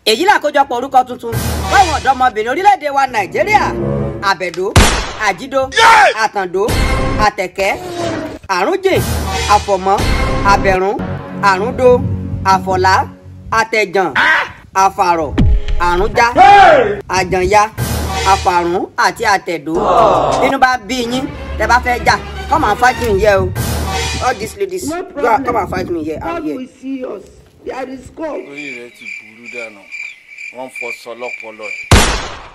èyí làkójọpọ̀ orúkọ tuntun fáwọn ọ̀dọ́mọbìnrin orílẹ̀-èdè wa nàìjíríà àbẹ̀dó àjídó àtàndó àtẹ̀kẹ́ àrúnjè àfọ̀mọ́ àbẹ̀rún àrúndó àfọ̀lá àtẹ̀jàn àfàrọ̀ àrúnjá àjànyá àfàrún àti àtẹ̀dó bínú bá bí yín tẹ bá fẹ́ jà come and fight me here o all these ladies No go and come problem. and fight me here i'm God here. will see us. There is God. orí rẹ ti burú dànù wọn fọ sọlọpọlọ ẹ